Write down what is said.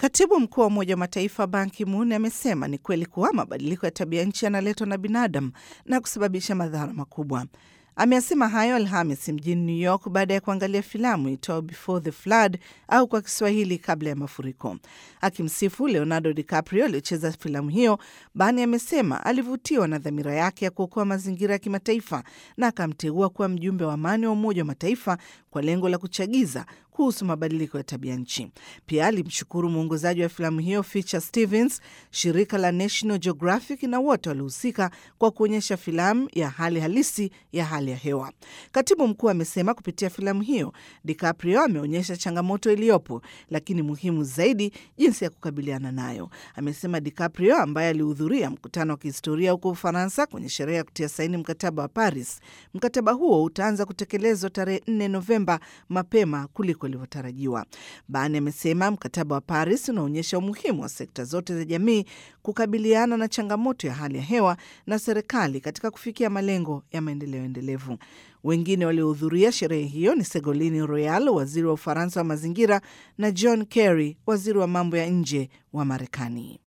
Katibu mkuu wa Umoja wa Mataifa Ban Ki-moon amesema ni kweli kuwa mabadiliko ya tabia nchi yanaletwa na binadamu na kusababisha madhara makubwa. Ameyasema hayo Alhamis mjini New York baada ya kuangalia filamu itwayo Before the Flood au kwa Kiswahili kabla ya mafuriko. Akimsifu Leonardo DiCaprio aliyocheza filamu hiyo, Bani amesema alivutiwa na dhamira yake ya kuokoa mazingira ya kimataifa na akamteua kuwa mjumbe wa amani wa Umoja wa Mataifa kwa lengo la kuchagiza kuhusu mabadiliko ya tabia nchi. Pia alimshukuru mwongozaji wa filamu hiyo Fisher Stevens, shirika la National Geographic na wote waliohusika kwa kuonyesha filamu ya hali halisi ya hali ya hewa. Katibu mkuu amesema kupitia filamu hiyo DiCaprio ameonyesha changamoto iliyopo, lakini muhimu zaidi jinsi ya kukabiliana nayo. Amesema DiCaprio ambaye alihudhuria mkutano wa kihistoria huko Ufaransa kwenye sherehe ya kutia saini mkataba wa Paris. Mkataba huo utaanza kutekelezwa tarehe 4 Novemba, mapema kuliko ilivyotarajiwa. Bani amesema mkataba wa Paris unaonyesha umuhimu wa sekta zote za jamii kukabiliana na changamoto ya hali ya hewa na serikali katika kufikia malengo ya maendeleo endelevu. Wengine waliohudhuria sherehe hiyo ni Segolini Royal, waziri wa Ufaransa wa mazingira, na John Kerry, waziri wa mambo ya nje wa Marekani.